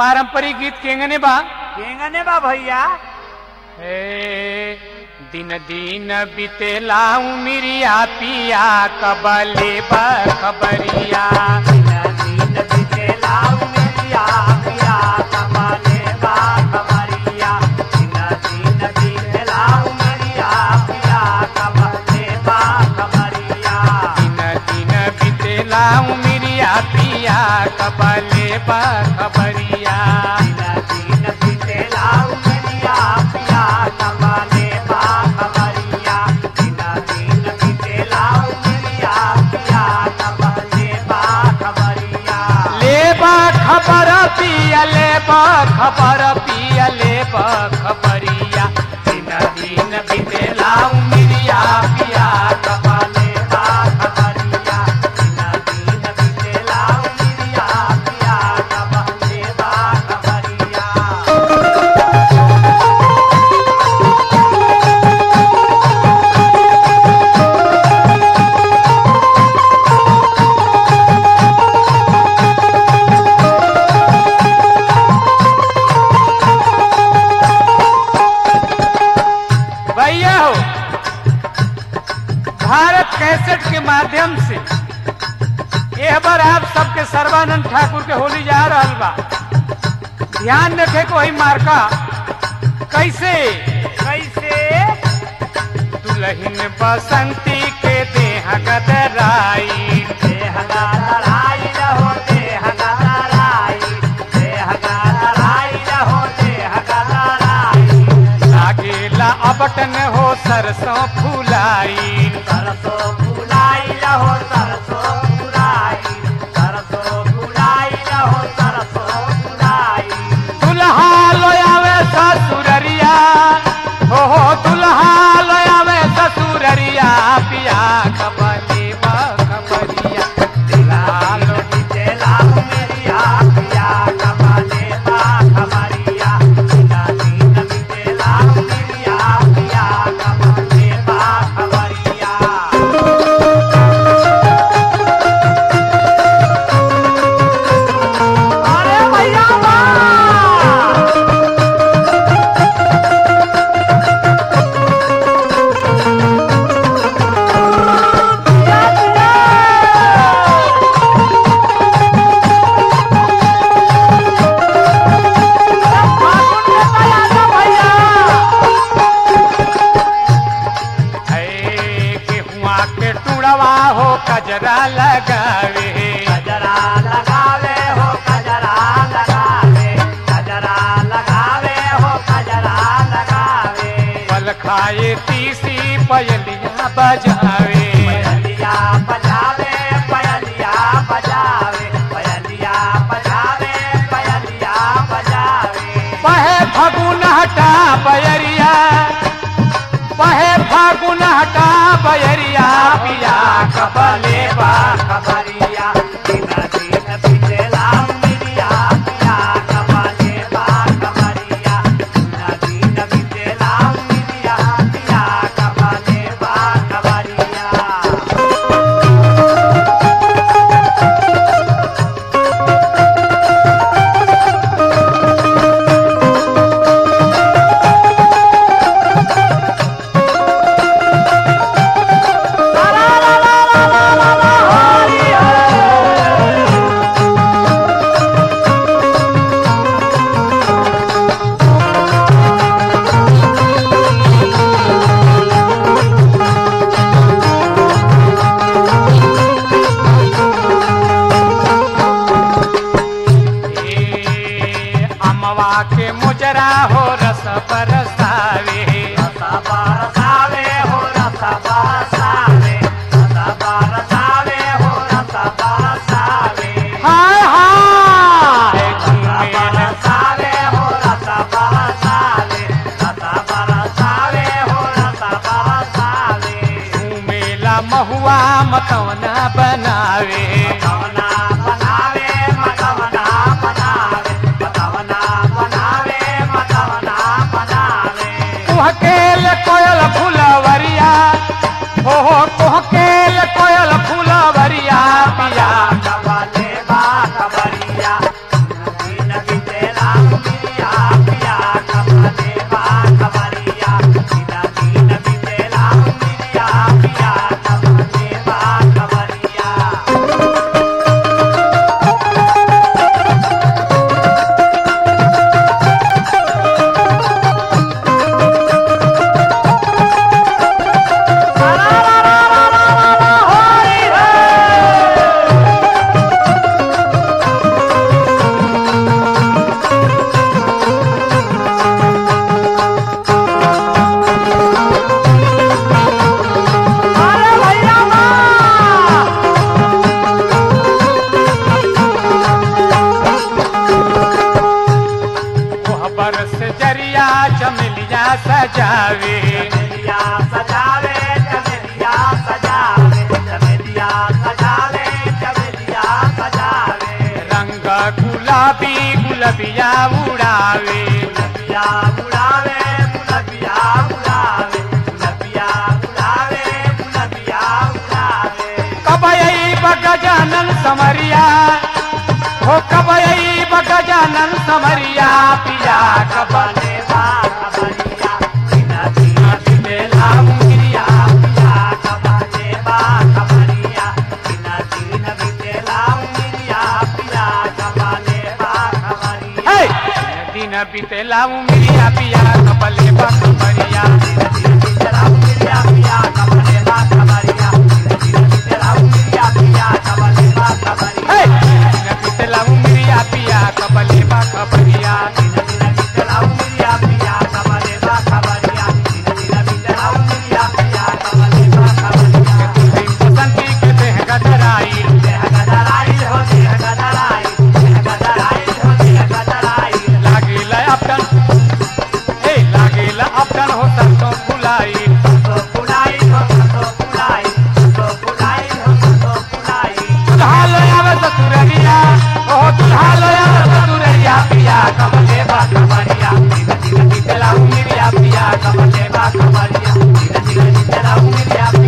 पारंपरिक गीत केंगने बा केंगने बा भैया हे दिन दिन बितेला उमिरिया पिया कबले बा खबरिया दिन दिन बितेला उमेरिया पिया कमाले बा खबरिया दिन दिन बितेला उमेरिया पिया कमाले बा खबरिया दिन दिन बितेला उमिरिया पिया कबले बा खबरिया दिन दिन बितेला उमेरिया पिया कमाले बा खबरिया दिन दिन बितेला उमेरिया पिया कमाले बा खबरिया ले बा खबर पिया ले बा खबर पिया ले बा खबरिया दिन दिन बितेला उमिरिया पिया कमाले बा खबरिया दिन दिन बितेला उमेरिया पिया कमाले बा खबरिया भैया हो भारत कैसेट के माध्यम से यह बार आप सबके सर्वानंद ठाकुर के होली जा रहल बा ध्यान रखे को वही मार्का कैसे कैसे दुल्हन बसंती के देह गदराई देह का लड़ाई रहो देह का लड़ाई देह का लड़ाई रहो देह का लड़ाई लागेला अबटन हो सरसों फुलाई सरसों फुलाई रहो सरसों फुलाई सरसों फुलाई रहो सरसों फुलाई दुल्हा लोयावे ससुररिया हो हो दुल्हा लोयावे ससुररिया पिया खबरी बा खबरिया दुल्हा लो बितेला उमेरिया पिया कमाले बा खबरिया बिना दिन बितेला उमेरिया पिया कमाले बा खबरिया अरे भैया वाह! है गेहुआ के टुड़वा हो कजरा लगावे कजरा लगावे हो कजरा लगावे कजरा लगावे हो कजरा लगावे पल खाए तीसी पयलिया बजावे पयलिया बजावे पयलिया बजावे पयलिया बजावे पयलिया बजावे पहे फगुन हटा बयरिया पहे फागुन हटा बयरिया पिया कबले बा खबरिया दिन दिन बितेला मिलिया पिया कबले बा खबरिया दिन दिन बितेला मिलिया पिया कबले बा खबरिया ए अमवा के मुजरा हो रस बरसावे रसा बरसावे हो रसा बरसावे रसा बरसावे हो रसा बरसावे हाय हाय रसा झूमेल बरसावे हो रसा बरसावे रसा बरसावे हो रसा बरसावे झूमेला महुआ मकवना बनावे मकवना बनावे मकवना बनावे मकवना बनावे मकवना बनावे कुहकेल कोयल फुलवरिया हो हो कुहकेल कोयल फुलवरिया पिया कबले बा खबरिया दिन बितेला चमेलिया चमेलिया सजावे चमेलिया सजावे चमेलिया सजावे चमेलिया सजावे चमेलिया सजावे रंग गुलाबी गुलबिया उड़ावे गुलबिया उड़ावे गुलबिया उड़ावे गुलबिया उड़ावे गुलबिया उड़ावे कबई बगजानन समरिया हो कबई बगजानन समरिया पिया कब कबने बा कबनिया बिना बिना बिने लाऊं गिरिया पिया कबने बा कबनिया बिना बिना बिने लाऊं गिरिया पिया कबने बा कबनिया हे दिन बीतेला उमिरिया पिया कबले बकमरिया हे दिन बीतेला उमिरिया पिया कबले बकमरिया बसंती के देह गदराई लागिला अपटन हे लागिला अपटन हो सरसों फुलाई दुल्हा लो आवे ससुररिया ओ दुल्हा लो आवे ससुररिया पिया कबले बकमरिया दिन बीतेला उमिरिया पिया कबले बकमरिया